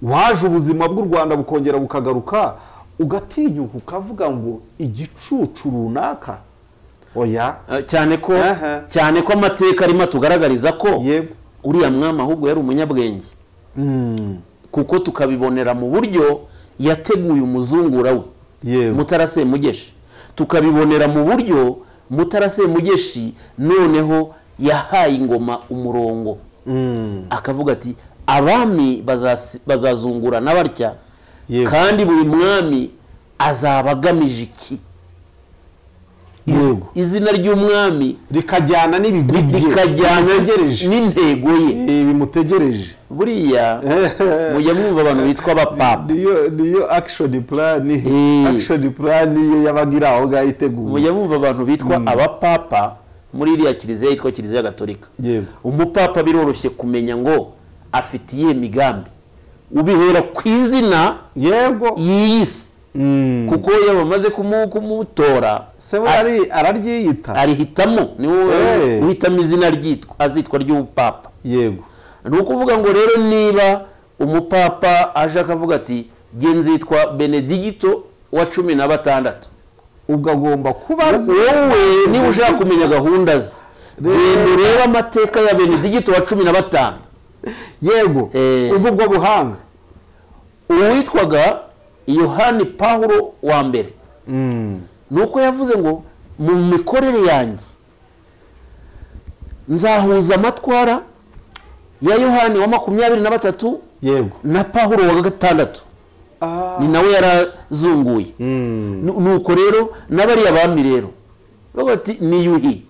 waje ubuzima bw'u rwanda bukongera bukagaruka ugatinyuka ukavuga ngo igicucu runaka oya Eh, cyane ko Aha. cyane ko amateka arimo atugaragariza ko Yego. uriya mwami ahubwo yari umunyabwenge kuko tukabibonera mu buryo yateguye umuzungura we Yego. mutara semugeshi tukabibonera mu buryo mutara semugeshi noneho yahaye ingoma umurongo Mm, akavuga ati abami bazas- bazazungurana batya Yego. kandi buri mwami azaba agamije iki Iz- Yego. izina ry'umwami rikajyana n'ibigwi bye, rikajyana bimutegereje n'intego ye Eh, bimutegereje buriya mujya mwumva abantu bitwa abapapa niyo niyo akishoni purani Eh. akishoni purani ye yabaga iri aho ngaho iteguye mujya mwumva abantu bitwa abapapa muri iriya kiliziya yitwa kiliziya gatolika Yego. umupapa biroroshye kumenya ngo afite iyihe migambi ubihera ku izina yego y'iyi si kuko iyo bamaze kumu- kumutora se we a- ari- araryiyita arihitamo niwe Eh. uhitamo izina ryitwa azitwa ry'ubupapa yego ni ukuvuga ngo rero niba umupapa aje akavuga ati "Jye nzitwa benedigito wa cumi na batandatu ubwo agomba kuba azi wowe niba ushaka kumenya gahunda ze genda urebe amateka ya benedigito wa cumi na batanu yego Eh. uvugwa buhanga uwitwaga yohani pawulo wa mbere Mm. ni uko yavuze ngo mu mikorere yanjye nzahuza amatwara ya yohani wa makumyabiri na batatu yego na pawulo wa gatandatu ni nawe yarazunguye Mm. Nu- nuko rero n'abariya bami rero bavuga bati ni yuhi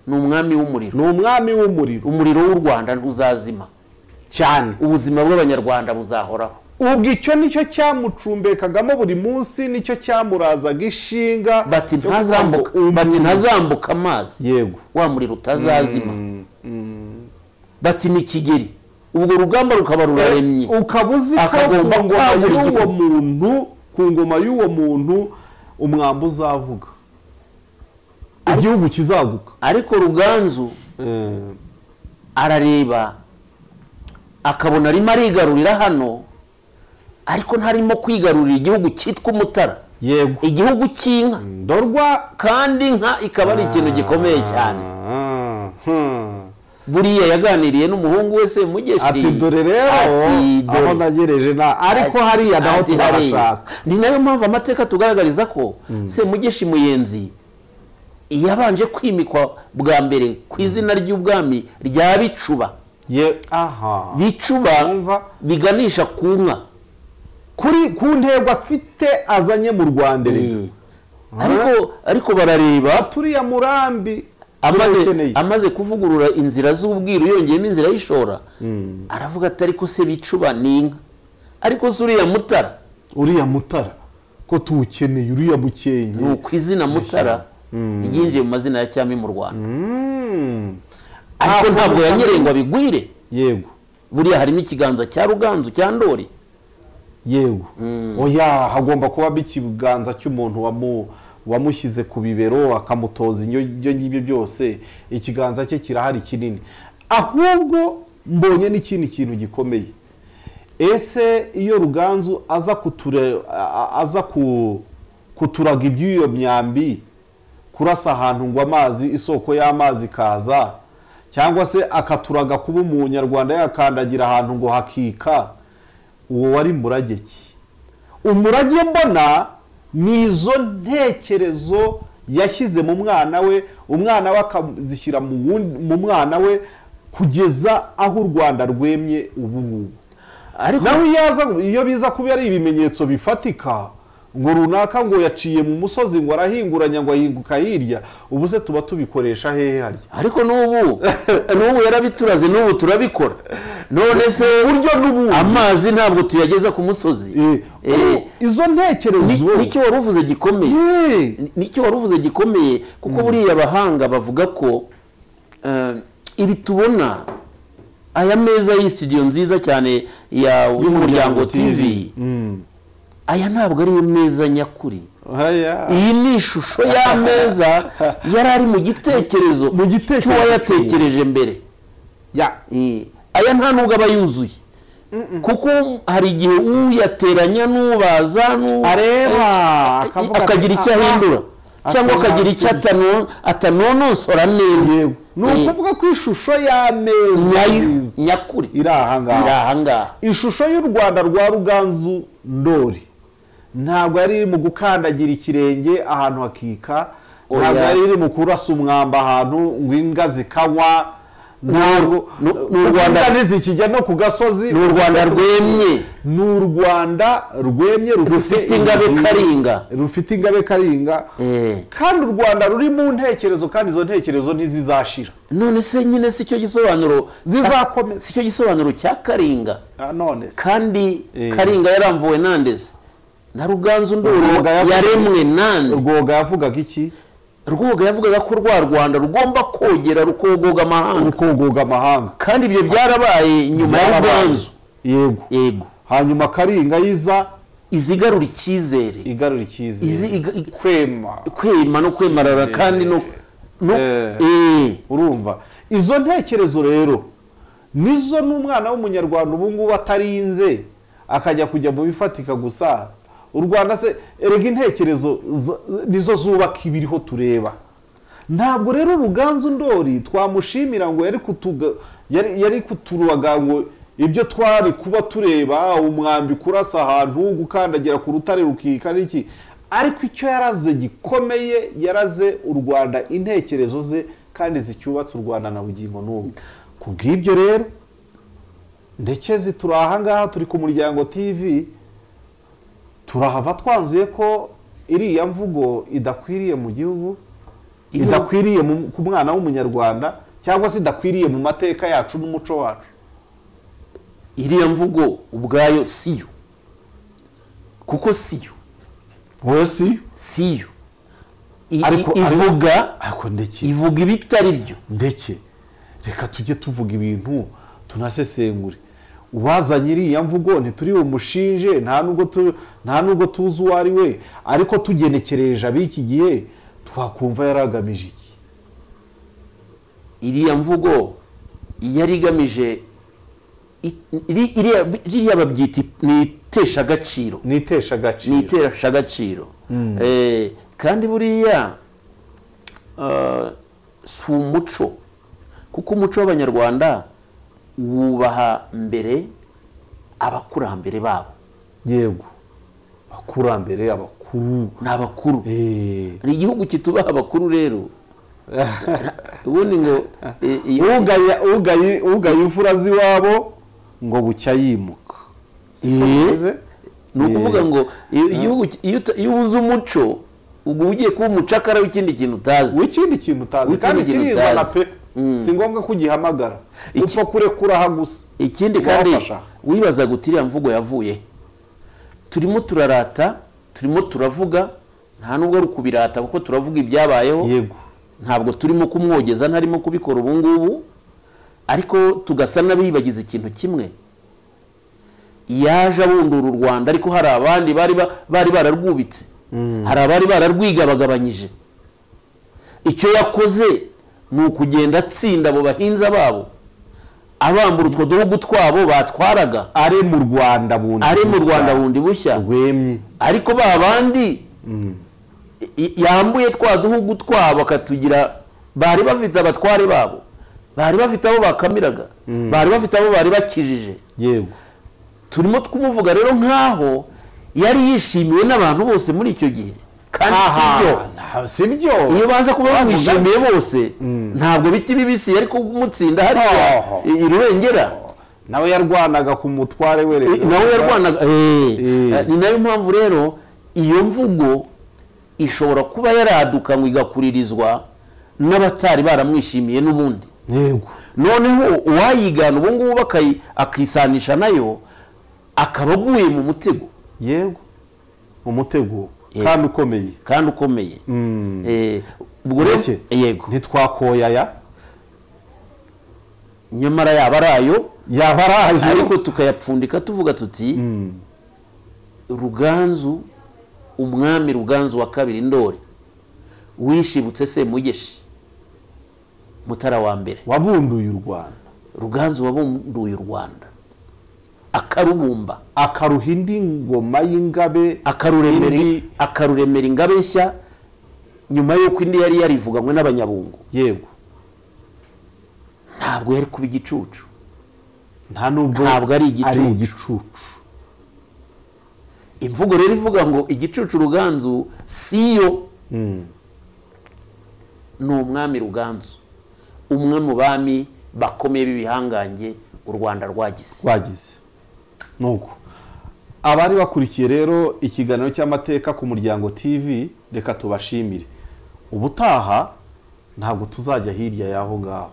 ni umwami w'umuriro ni umwami w'umuriro umuriro w'u rwanda ntuzazima cyane ubuzima bw'abanyarwanda buzahoraho ubwo icyo nicyo cyamucumbekagamo buri munsi nicyo cyamurazaga ishinga bati cyo kuvuga ntazambuka ngo umu- bati ntazambuka amazi yego wa muriro utazazima bati ni kigeri ubwo rugamba rukaba ruraremye ukaba uzi ko ku Akagomba ngoma kwagura y'uwo igihugu. muntu ku ngoma y'uwo muntu umwambi uzavuga igihugu kizaguka ariko ruganzu arareba akabona arimo arigarurira hano ariko ntarimo kwigarurira igihugu cyitwa umutara yego igihugu cy'inka ndorwa kandi inka ikaba ari ikintu gikomeye cyane Ah, hmm. buriya yaganiriye n'umuhungu we semugeshi ati dore rero ati, dore. aho nagereje na ariko hariya naho Ati hariya. turabashaka ni nayo mpamvu amateka tugaragariza ko semugeshi muyenzi yabanje kwimikwa bwa mbere ku izina ry'ubwami rya bicuba Ye- aha Numva. bicuba biganisha ku nka kuri ku ntego afite azanye mu rwanda erega. Eh. ariko ariko barareba turiya murambi amaze, turakeneye. amaze kuvugurura inzira z'ubwiru yongeyemo inzira y'ishora aravuga ati ariko se bicuba ni inka ariko se uriya mutara uriya mutara ko tuwukeneye uriya mukenke ni uku izina mutara ryinjiye mu mazina ya cyami mu rwanda Mm. ariko Ntabwo ntabwo bisa- yanyerengwa bigwire yego buriya harimo ikiganza cya ruganzu cya ndori yego oya hagomba kuba ikiganza cy'umuntu wamu- wamushyize ku bibero akamutoza indyo ibyo ngibyo byose ikiganza cye kirahari kinini ahubwo mbonye n'ikindi kintu gikomeye ese iyo ruganzu aza kuture a- a- aza ku- kuturaga iby'iyo myambi kurasa ahantu ngo amazi isoko y'amazi ikaza cyangwa se akaturaga kuba umunyarwanda yakandagira ahantu ngo hakika uwo wari murage ki umurage mbona ni izo ntekerezo yashyize mu mwana we umwana we akazishyira mu wundi- mu mwana we kugeza aho u rwanda rwemye ubu ngubu ariko nawe iyo aza iyo biza kuba ari ibimenyetso bifatika ngo runaka ngo yaciye mu musozi ngo arahinguranya ngo ahinguka hirya ubu se tuba tubikoresha hehe harya ariko n'ubu n'ubu yarabituraze n'ubu turabikora none se buryo n'ubundi amazi ntabwo tuyageza ku musozi Eh, Eh, izo ni- ntekerezo nicyo wari uvuze gikomeye Eh, Ni- nicyo wari uvuze gikomeye kuko buriya abahanga bavuga ko eh, ibi tubona aya meza y'iyi studio nziza cyane ya y'umuryango tv Mm. aya ntabwo ariyo meza nyakuri Aya. iyi ni ishusho y'ameza yari ari mu gitekerezo Mu gitekerezo cy'uwayatekereje mbere Ya. Eh, aya nta nubwo aba yuzuye kuko hari igihe uyateranya n'ubaza n'u- Areba, eh, akavuga ati, akagira icyo "Ah, ahindura ah, cyangwa akagira icyo atano- atanonosora neza Yego. ni ukuvuga ko ishusho Eh, y'ameza nyayo nziza nyakuri iri aha ngaha iri ahangaha ishusho y'u rwanda rwa ruganzu ndori ntabwo yari iri mu gukandagira ikirenge ahantu hakika Oya. ntabwo yari iri mu kurasa umwamba ahantu ngo imbwa zikanywa ntabwo nu- kuko ni u Rwanda- imbwa ntizikijya no ku gasozi ni u rwanda rwemye ni u rwanda rwemye rufite ingabe karinga rufite ingabe karinga Eh, kandi u rwanda ruri mu ntekerezo kandi izo ntekerezo ntizizashira none se nyine si cyo gisobanuro zizakomeza si cyo gisobanuro cya karinga Ah, none se kandi Eh. karinga yaramvuwe nandeze na ruganzu ndoro Rwoga yavuze- yaremwe nande rwoga yavugaga iki rwoga yavugaga ko rwa rwanda rugomba kogera rukogoga amahanga urukunguga amahanga kandi ibyo byarabaye nyuma ya ruganzu yego yego hanyuma karinga yiza izigarura icyizere igarura izi icyizere iga- iga- kwema kwema no kwemarara Icyizere. kandi no no- Eh. eh. urumva izo ntekerezo rero nizo n'umwana w'umunyarwanda ubu ngubu atarinze akajya kujya mu bifatika gusa u rwanda se erega intekerezo zo- nizo zubaka ibiriho tureba ntabwo rero ruganzu ndori twamushimira ngo yari kutuga yari yari kuturubaga ngo ibyo twari kuba tureba umwambi kurasa ahantu gukandagira ku rutare rukika n'iki ariko icyo yaraze gikomeye yaraze u rwanda intekerezo ze kandi zicyubatse u rwanda na bugingo n'ubu ku bw'ibyo rero ndekezi turi ahangaha turi ku muryango tv turahava twanzuye ko iriya mvugo idakwiriye mu gihugu Iyo- idakwiriye mu- ku mwana w'umunyarwanda cyangwa se idakwiriye mu mateka yacu n'umuco wacu iriya mvugo ubwayo siyo kuko siyo wowe si siyo I- i- Ariko- ivuga ariko ndeke ivuga ibitari byo ndeke reka tujye tuvuga ibintu tunasesengure uwazanye iriya mvugo ntituri bumushinje nta nubwo tu- nta nubwo tuzi uwo ari we ariko tugenekereje ab'iki gihe twakumva yari agamije iki iriya mvugo yari igamije i- iri- iriya iriya babyita i- ni iteshagaciro ni ni iteshagaciro iterashagaciro Eh, kandi buriya eh, si umuco kuko umuco w'abanyarwanda wubaha mbere abakurambere babo yego abakurambere abakuru ni abakuru Eh, hari igihugu kitubaha abakuru rero ubundi ngo eh, iyo- ugaya ugaya ugaya imfura z'iwabo ngo bucya yimuka Siko Eh, bimeze? ni ukuvuga Eh, ngo iyo- igihugu ki- iyo uta- iyo uzi umuco ubwo ugiye kuba umucakara w'ikindi kintu utazi w'ikindi kintu utazi w'ikindi kandi kintu kirizana utazi. pe si ngombwa ko ugihamagara Iki- upfa kurekura aha gusa ikindi kandi Wafasha. wibaza guti iriya mvugo yavuye he? turimo turarata turimo turavuga nta nubwo ari ukubirata kuko turavuga ibyabayeho yego ntabwo turimo kumwogeza ntarimo kubikora ubu ngubu ariko tugasa n'abibagiza ikintu kimwe yaje abundura u rwanda ariko hari abandi bari ba- bari bararwubitse hari abari bararwigabagabanyije icyo yakoze ni ukugenda atsinda abo bahinza babo abambura utwo duhugu twabo batwaraga ari mu rwanda bundi ari mu bushya. rwanda bundi bushya rwemye ariko ba bandi i- yambuye twa duhugu twabo akatugira bari bafite abatware babo bari bafite abo bakamiraga bari bafite abo bari bakijije yego turimo twumuvuga rero nk'aho yari yishimiwe n'abantu bose muri icyo gihe kandi si byo aha nta- si byo iyo baza kuba bamwishimiye bose Mm. ntabwo biti bibisi ariko kumutsinda hariya Oho. i- i Rubengera nawe yarwanaga ku mutware we Eh, nawe yarwanaga eh, Eh. eh, ni nayo mpamvu rero iyo mvugo ishobora kuba yaraduka ngo igakuririzwa n'abatari baramwishimiye n'ubundi yego noneho uwayigana ubu ngubu bakayi- akisanisha nayo akaba aguye mu mutego yego umutego Yego. kandi ukomeye kandi ukomeye Mm. Eh, ubwo rero Ureke. yego ntitwakoyaya nyamara yaba ari ayo yaba ari ayo ariko tukayapfundika tuvuga tuti Mm. ruganzu umwami ruganzu wa kabiri ndori wishibutse se mugeshi mutara wa mbere wabunduye u rwanda ruganzu wabunduye u rwanda akarubumba akaruha indi ngoma y'ingabe akaruremera Indi- akaruremera ingabe nshya nyuma y'uko indi yari yarivuganywe n'abanyabungu yego ntabwo yari kuba igicucu nta nubwo Ntabwo ari igicucu. ari igicucu imvugo rero ivuga ngo igicucu ruganzu siyo Mm. ni umwami ruganzu umwe mu bami bakomeye b'ibihangange u rwanda rwagize wagize nuko abari bakurikiye rero ikiganiro cy'amateka ku muryango tv reka tubashimire ubutaha ntabwo tuzajya hirya y'aho ngaho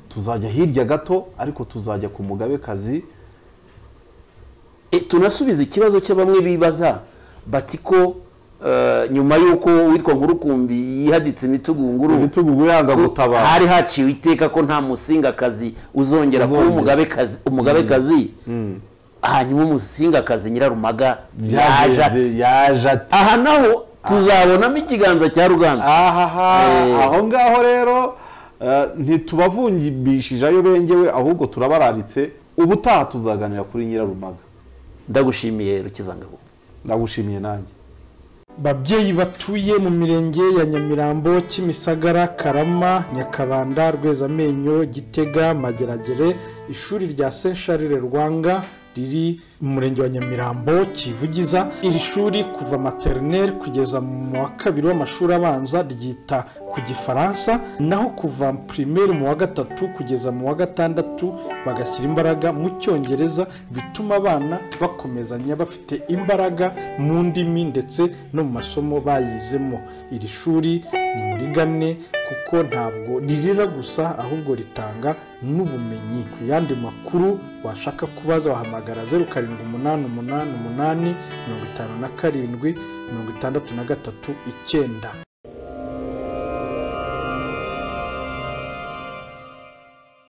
tuzajya hirya gato ariko tuzajya ku mugabekazi E, tunasubiza ikibazo cya bamwe bibaza bati ko eh, nyuma y'uko uwitwa nkurukumbi yihaditse imitugunguru ibitugu yanga gutabara hari haciwe iteka ko nta musingakazi uzongera kuba Uzongera. umugabekazi umugabekazi hanyuma umusingakazi nyirarumaga yaje ati yaje ati aha naho tuzabonamo ikiganza cya ruganzu ahaha Eh. aho ngaho rero eh, ntitubavungishije ayo bengewe ahubwo turabararitse ubutaha tuzaganira kuri nyirarumaga ndagushimiye rukizangabo ndagushimiye nanjye babyeyi batuye mu mirenge ya nyamirambo kimisagara karama nyakabanda rwezamenyo gitega mageragere ishuri rya saint charles rwanga riri mu murenge wa nyamirambo kivugiza iri shuri kuva materineri kugeza mu wa kabiri w'amashuri abanza ryita ku gifaransa naho kuva pirimeri mu wa gatatu kugeza mu wa gatandatu bagashyira imbaraga mu cyongereza bituma abana bakomezanya bafite imbaraga mu ndimi ndetse no mu masomo bayizemo iri shuri ni muri gane kuko ntabwo ririra gusa ahubwo ritanga n'ubumenyi ku yandi makuru washaka kubaza wahamagara zeru karindwi umunani umunani umunani mirongo itanu na karindwi mirongo itandatu na gatatu icyenda